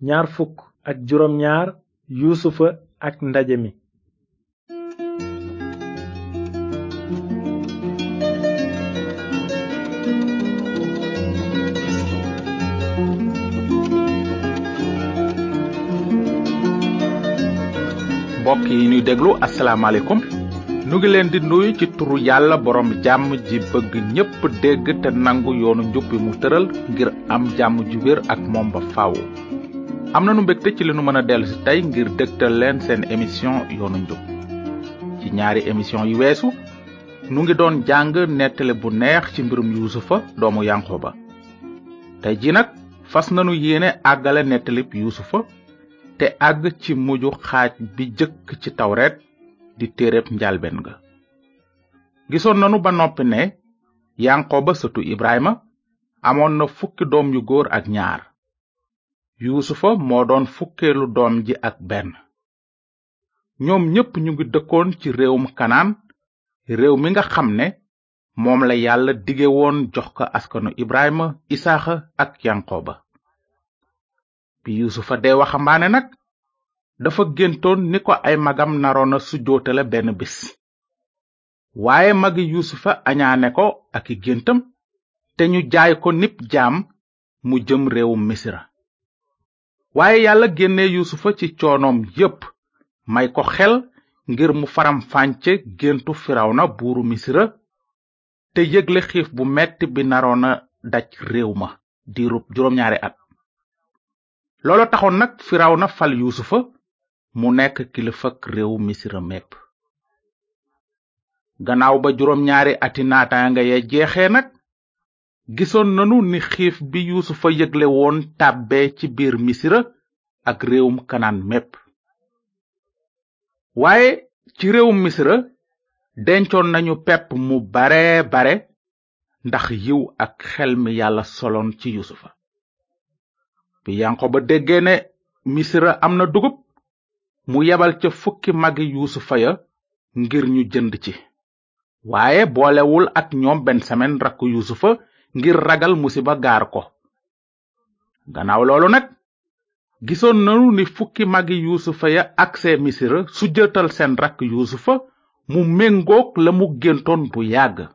ñaar fukk ak juróom ñaar yuusufa ak ndaje mi mbokk yi ñuy déglu asalaamaaleykum nu ngi leen di nuyu ci turu yàlla borom jàmm ji bëgg ñépp dégg te nangu yoonu njub bi mu tëral ngir am jàmm ju wér ak moom ba faaw. am nanu mbégte ci li nu mën a dellu si tey ngir dégtal leen seen émission yoonu njub ci ñaari émission yu weesu nu ngi doon jàng nettale bu neex ci mbirum yuusufa doomu yanqoba tey ji nag fas nanu yéene àggale nettalib yuusufa te àgg ci mujju xaaj bi jëkk ci tawret di téereb njalben ga gisoon nanu ba noppi ne yanqoba sëtu ibrahima amoon na fukki doom yu góor ak ñaar yuusufa moo doon fukkeelu doom ji ak benn ñoom ñépp ñu ngi dëkkoon ci réewum kanaan réew mi nga xam ne moom la yàlla dige woon jox ko askanu ibrahima isaaxa ak yanqoba bi yuusufa dee waxambaane nag dafa géntoon ni ko ay magam naroona sujjootale benn bis waaye magi yuusufa añaane ko ak i géntam te ñu jaay ko nib jaam mu jëm réewum misira waaye yàlla génne yuusufa ci coonoom yépp may ko xel ngir mu faram fànce géntu firawna buuru misira te yëgle xiif bu metti bi naroona daj réew ma diirub juróom-ñaari at loolo taxoon nag firawna fal yuusufa mu nekk kilifak réew misira mépp gannaaw ba juróom-ñaari ati naataanga ya jeexee nag gisoon nanu ni xiif bi yuusufa yëgle woon tàbbee ci biir misira ak réewum kanaan mépp waaye ci réewum misira dencoon nañu pepp mu bare bare ndax yiw ak xel mi yàlla soloon ci yuusufa bi yanqoba déggee ne misira am na dugub mu yebal ca fukki magi yuusufa ya ngir ñu jënd ci waaye boolewul ak ñoom bensamen rakku yuusufa ngir ragal musiba gaar ko gannaaw loolu nag gisoon nanu ni fukki magi yuusufa ya agsee misira su jëtal seen rakk yuusufa mu méngoog la mu géntoon bu yàgg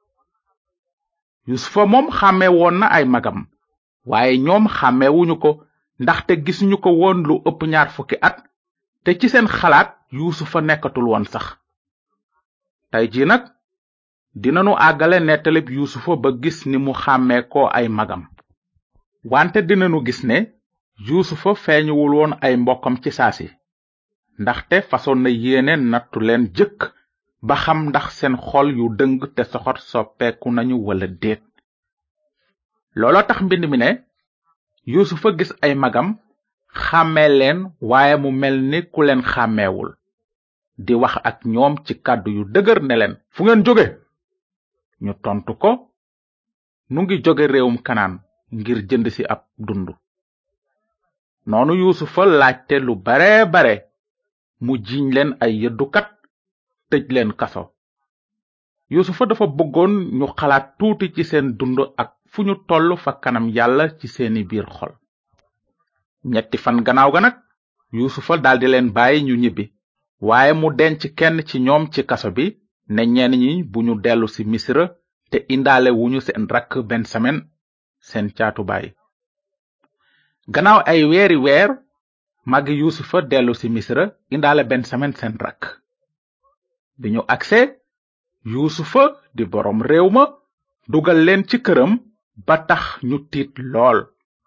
yuusufa moom xàmme woon na ay magam waaye ñoom xàmmewuñu ko ndaxte gisuñu ko woon lu ëpp ñaar fukki at te ci seen xalaat yuusufa nekkatul woon sax tey ji nag dinanu àggale nettalib yuusufa ba gis ni mu xàmmee ko ay magam wante dinanu gis ne yuusufa feeñuwul woon ay mbokkam ci saasi ndaxte fasoon na yéene nattu leen jëkk ba xam ndax seen xol yu dëng te soxot soppeeku nañu wala déet loolo tax mbind mi ne yuusufa gis ay magam xàmmee leen waaye mu mel ni ku leen xàmmeewul di wax ak ñoom ci kàddu yu dëgër ne leen fu ngeen jóge ñu tontu ko nu ngi jóge réewum kanaan ngir jënd ci ab dund noonu yuusufa laajte lu bare bare mu jiiñ leen ay yëddukat tëj leen kaso yuusufa dafa bëggoon ñu xalaat tuuti ci seen dund ak fu ñu toll fa kanam yàlla ci seeni biir xol ñetti fan gannaaw ga nag yuusufa daldi leen bàyyi ñu ñibbi waaye mu denc kenn ci ñoom ci kaso bi ne ñenn ñi bu ñu dellu ci misira te indaale wuñu seen rakk bensamen seen caatu baay gannaaw ay weeri weer magi yuusufa dellu ci misira indaale bensamen seen rakk bi ñu agsee yuusufa di boroom réew ma dugal leen ci këram ba tax ñu tiit lool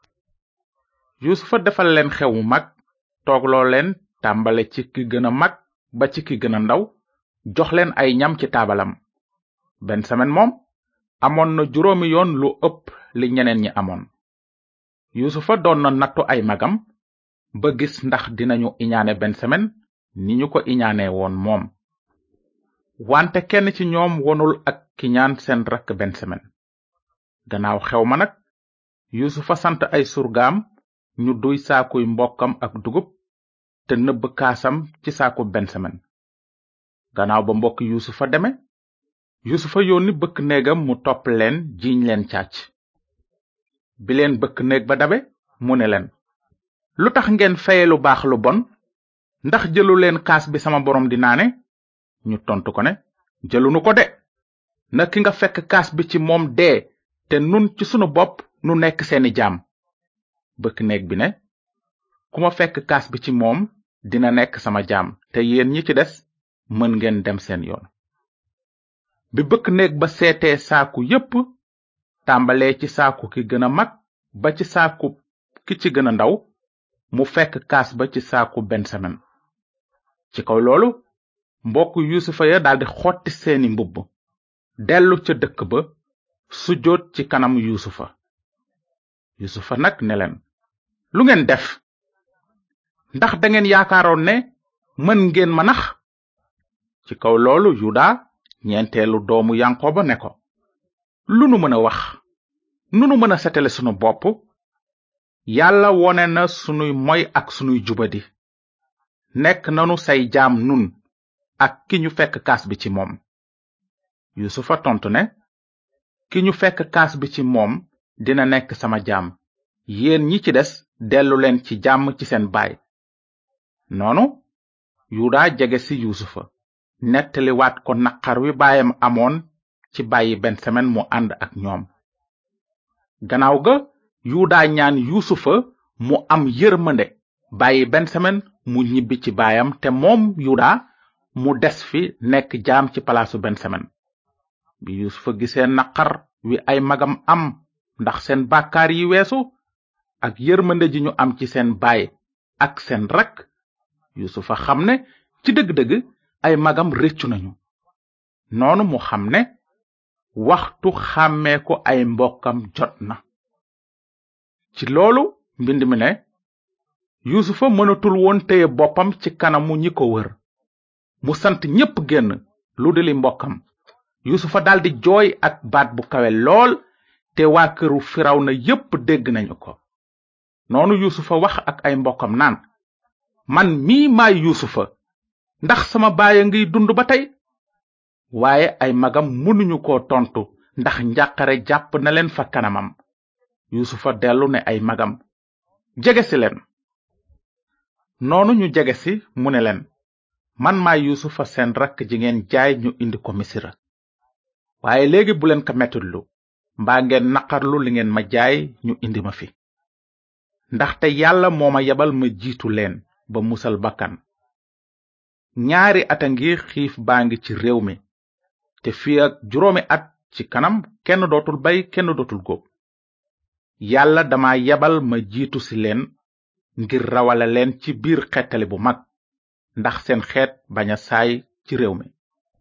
yuusufa defal leen xew mu mag toogloo leen tàmbale ci ki gën a mag ba ci ki gën a ndaw jox leen ay ñam ci taabalam bensamen moom amoon na juróomi yoon lu ëpp li ñeneen ñi amoon yuusufa doon na nattu ay magam ba gis ndax dinañu iñaane bensamen ni ñu ko iñaane woon moom wante kenn ci ñoom wonul ak kiñaan seen rakk bensamen gannaaw xew ma nag yuusufa sant ay surgaam ñu duy saakuy mbokkam ak dugub te nëbb kaasam ci saaku bensamen gannaaw ba mbokk yuusufa deme yuusufa yónni bëkk néegam mu topp leen jiiñ leen càcc bi leen bëkk néeg ba dabe mu ne leen lu tax ngeen faye lu baax lu bon ndax jëlu leen kaas bi sama borom di naane ñu tontu ko ne jëlunu ko de na ki nga fekk kaas bi ci moom dee te nun ci sunu bopp nu nekk seeni jaam bëkk néeg bi ne ku ma fekk kaas bi ci moom dina nekk sama jaam te yéen ñi ci des mën ngeen dem seen yoon bi bëkk néeg ba seetee saaku yépp tàmbalee ci saaku ki gën a mag ba ci saaku ki ci gën a ndaw mu fekk kaas ba ci saaku bensamen ci kaw loolu mbokk yusufa ya daldi xotti seeni mbubb dellu ca dëkk ba sujjóot ci kanam yusufa yusufa nag ne leen lu ngeen def ndax dangeen yaakaaroon ne mën ngeen ma nax ci kaw loolu yuda ñeenteelu doomu yankoba ne ko lu nu mën a wax nu nu mën a setale sunu bopp yàlla wone na sunuy moy ak sunuy jubadi nekk nanu say jaam nun ak ki ñu fekk kaas bi ci moom yusufa tontu ne ki ñu fekk kaas bi ci moom dina nekk sama jaam yéen ñi ci des dellu leen ci jàmm ci seen baay noonu yuda jege ci yusufa nettali waat ko naqar wi baayam amoon ci bàyyi bensamen mu ànd ak ñoom gannaaw ga yuda ñaan yusufa mu am yërmande bàyyi bensamen mu ñibbi ci baayam te moom yuda mu des fi nekk jaam ci palaasu bensamen bi yusufa gisee naqar wi ay magam am ndax seen bàkkaar yi weesu ak yërmande ji ñu am ci seen baay ak seen rak yusufa xam ne ci dëgg-dëgg ay magam réccu nañu noonu mu xam ne waxtu xàmmee ko ay mbokkam jot na ci loolu mbind mi ne yusufa mënatul woon téye boppam ci kanamu ñi ko wër mu sant ñépp génn lu dili mbokkam yusufa daldi jooy ak baat bu kawe lool te waa këru firawna yépp dégg nañu ko noonu yusufa wax ak ay mbokkam naan man mii maay yusufa ndax sama baay a ngiy dund ba tey waaye ay magam mënuñu ko tontu ndax njàqare jàpp na leen fa kanamam yusufa dellu ne ay magam jegesi leen noonu ñu jegesi mu ne leen man maay yusufa seen rakk ji ngeen jaay ñu indi ko misira waaye léegi bu leen ko mettitlu mbaa ngeen naqarlu li ngeen ma jaay ñu indi ma fi ndaxte yàlla moo ma yebal ma jiitu leen ba musal bakkan ñaari ata ngi xiif baa ngi ci réew mi te fii ak juróomi at ci kanam kenn dootul bay kenn dootul góob yàlla dama yebal ma jiitu si leen ngir rawale leen ci biir xettali bu mag ndax seen xeet bañ a saay ci réew mi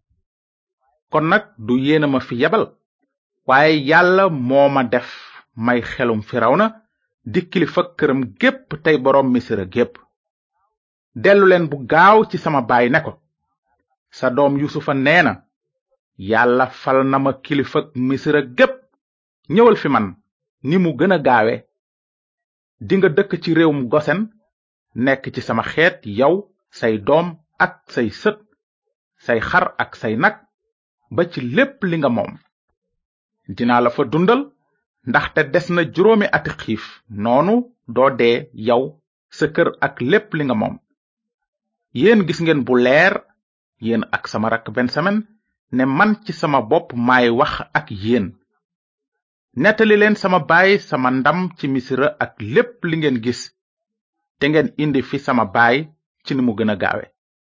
kon nag du yéena ma fi yebal waaye yàlla moo ma def may xelum firawna di kilifa këram gépp tey boroom misira gépp dellu leen bu gaaw ci sama baay ne ko sa doom yusufa nee na yàlla fal na ma kilifa misira gépp ñëwal fi man ni mu gën a gaawe dinga dëkk ci réewum gosen nekk ci sama xeet yow say doom ak say sët say xar ak say nag ba ci lépp li nga moom dinaa la fa dundal ndaxte des na juróomi ati xiif noonu doo dee yow sa kër ak lépp li nga moom yéen gis ngeen bu leer yéen ak sama rakk bensamen ne man ci sama bopp maay wax ak yéen nettali leen sama baay sama ndam ci misira ak lépp li ngeen gis te ngeen indi fi sama baay ci ni mu gën a gaawe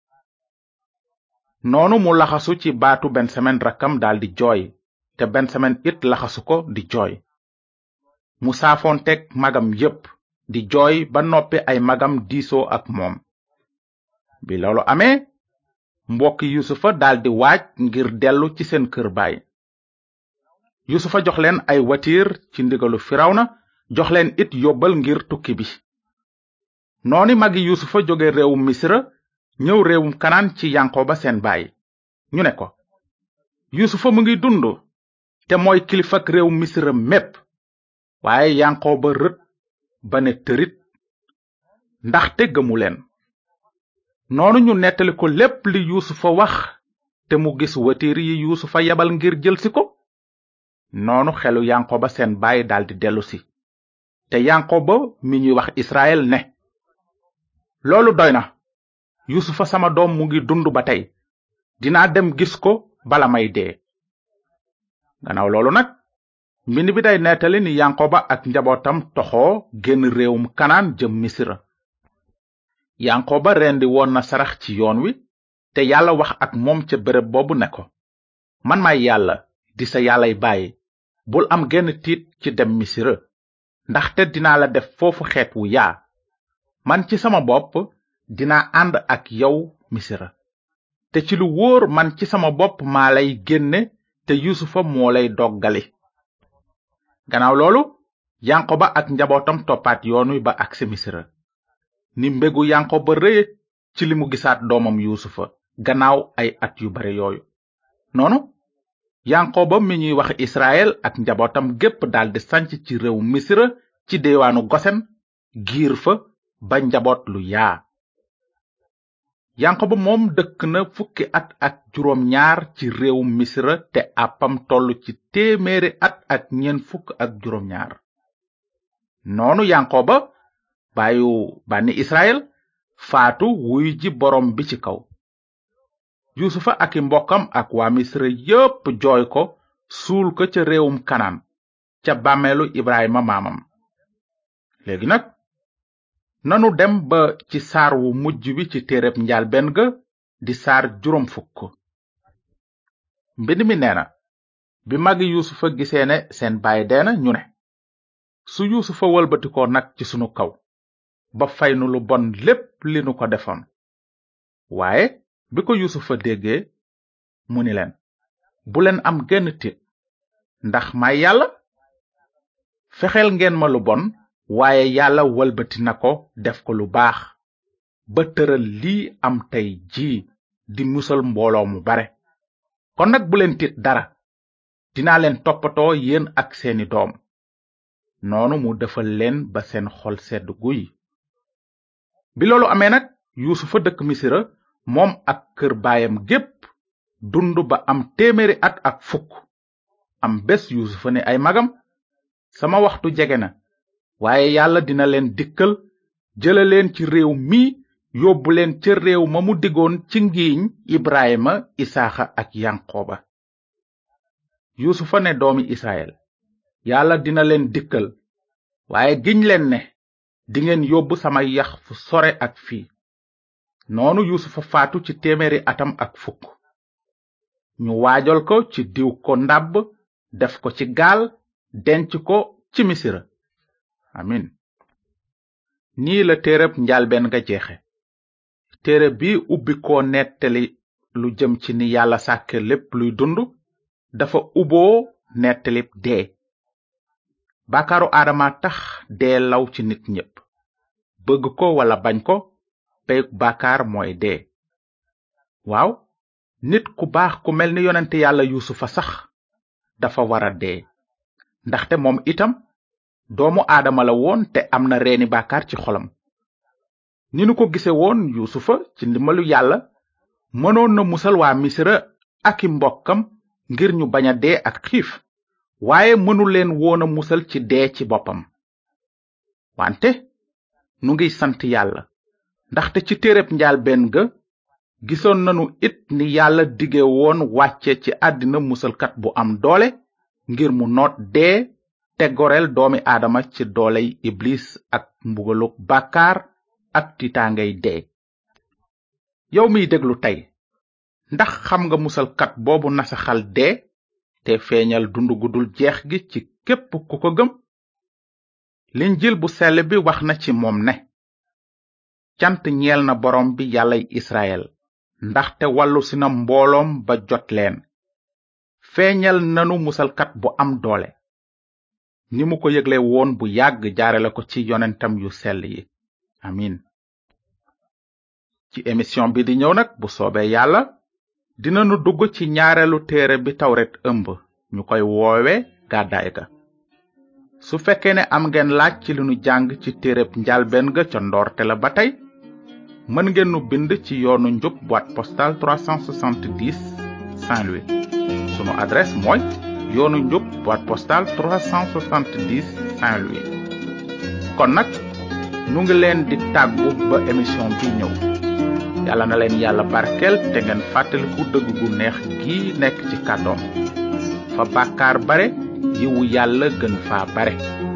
noonu mu laxasu ci baatu bensamen rakkam daldi jooy te bensamen it laxasu ko di jooy mu saafoonteeg magam yépp di jooy ba noppi ay magam diisoo ak moom bi loolu amee mbokki yusufa daldi waaj ngir dellu ci seen kër baay yusufa jox leen ay watiir ci ndigalu firawna jox leen it yóbbal ngir tukki bi nooni magi yusufa jóge réewum misra ñëw réewum kanaan ci yankoba seen baay ñu ne ko yusufa mu ngi dund te mooy kilifak réewum misra mépp waaye yankoba rët ba ne tërit ndaxte gëmu leen noonu ñu nettali ko lépp li yuusufa wax te mu gis watiir yi yuusufa yebal ngir jëlsi ko noonu xelu yankoba seen baay daldi dellusi te yankoba mi ñuy wax israel ne loolu doy na yusufa sama doom mu ngi dund ba tey dinaa dem gis ko bala may dee gannaaw loolu nag mbind bi day nettali ni yankoba ak njabootam toxoo génn réewum kanaan jëm misira yankoba rendi woon na sarax ci yoon wi te yàlla wax ak moom ca béréb boobu ne ko man maay yàlla di sa yàllay bàyyi bul am genn tiit ci dem misira ndaxte dinaa la def foofu xeet wu yaa man ci sama bopp dinaa ànd ak yow misira te ci lu wóor man ci sama bopp maa lay génne te yusufa moo lay doggali gannaaw loolu yankoba ak njabootam toppaat yoon wi ba agsi misira ni mbégu yankoba rëye ci li mu gisaat doomam yusufa gannaaw ay at yu bare yooyu noonu yankoba mi ñuy wax israel ak njabootam gépp daldi sanc ci réew misira ci deewaanu gosen giir fa ba njaboot lu yaa yankoba moom dëkk na fukki at ak juróom ñaar ci réew misira te àppam toll ci téeméeri at ak ñeent fukk ak juróom ñaar noonu yankoba baayu bànni israel faatu wuy ji boroom bi ci kaw yusufa ak i mbokkam ak waa misra yépp jooy ko suul ko ca réewum kanaan ca bàmmeelu ibrahima maamam léegi nag nanu dem ba ci saar wu mujj wi ci téereb njaalbeen ga di saar juróom fukk mbind mi nee na bi magi yusufa gisee ne seen baay deena ñu ne su yusufa wëlbatikoo nag ci sunu kaw ba fay nu lu bon lépp li nu ko defoon waaye bi ko yusufa déggee mu ni leen bu leen am genn tiit ndax may yàlla fexeel ngeen ma lu bon waaye yàlla wëlbati na ko def ko lu baax ba tëral lii am tey jii di musal mbooloo mu bare kon nag bu leen tiit dara dinaa leen toppatoo yéen ak seeni doom noonu mu defal leen ba seen xol sedd guy bi loolu amee nag yuusufa dëkk misira moom ak kër baayam gépp dund ba am téeméeri at ak fukk am bés yuusufa ne ay magam sama waxtu jege na waaye yàlla dina leen dikkal jële leen ci réew mi yóbbu leen ca réew ma mu digoon ci ngiiñ ibrahima isaaxa ak yanqooba yuusufa ne doomi israel yàlla dina leen dikkal waaye giñ leen ne dingeen yóbbu sama yax fu sore ak fii noonu yuusufa faatu ci téeméeri atam ak fukk ñu waajal ko ci diw ko ndàbb def ko ci gaal denc ko ci misira amin nii la téereb njaalbeen nga jeexe téere bi ubbi ko nettali lu jëm ci ni yàlla sàkke lépp luy dund dafa uboo nettalib dee baakaaru aadama tax dee law ci nit ñépp bëgg ko wala bañ ko peyug baakaar mooy dee waaw nit ku baax ku mel ni yonente yàlla yuusufa sax dafa wara dee ndaxte moom itam doomu aadama la woon te am na reeni baakaar ci xolam ni nu ko gise woon yuusufa ci ndimbalu yàlla mënoon na musal waa misra ak i mbokkam ngir ñu bañ a dee ak xiif waaye mënu leen woon a musal ci dee ci boppam wante nu ngiy sant yàlla ndaxte ci téereb njaalbeen ga gisoon nanu it ni yàlla dige woon wàcce ci àddina musalkat bu am doole ngir mu noot dee te goreel doomi aadama ci dooley iblis ak mbugaluk bàkkaar ak tiitaangay dee yow miy déglu tey ndax xam nga musalkat boobu nasaxal dee te feeñal dund gu dul jeex gi ci képp ku ko gëm linjil bu sell bi wax na ci moom ne cant ñeel na borom bi yàllay israel ndaxte wàllu si na mbooloom ba jot leen feeñal nanu musalkat bu am doole ni mu ko yëgle woon bu yàgg jaarale ko ci yonentam yu sell yi amin ci émission bi di ñëw nag bu soobee yàlla dinanu dugg ci ñaareelu téere bi tawret ëmb ñu koy woowe gàddaay ga su fekkee ne am ngeen laaj ci li nu jàng ci téereb njalbeen ga ca ndoorte la ba tey mën ngeen nu bind ci yoonu njub boîte postale 370 Saint-Louis sunu adresse mooy yoonu njub boîte postale 370 Saint-Louis kon nag nu ngi leen di tàggu ba émission bi ñëw yàlla na leen yàlla barkeel te ngeen fàttaliku dëgg gu neex gi nekk ci kàddoom fa bàkkaar bare yiwu yàlla gën faa bare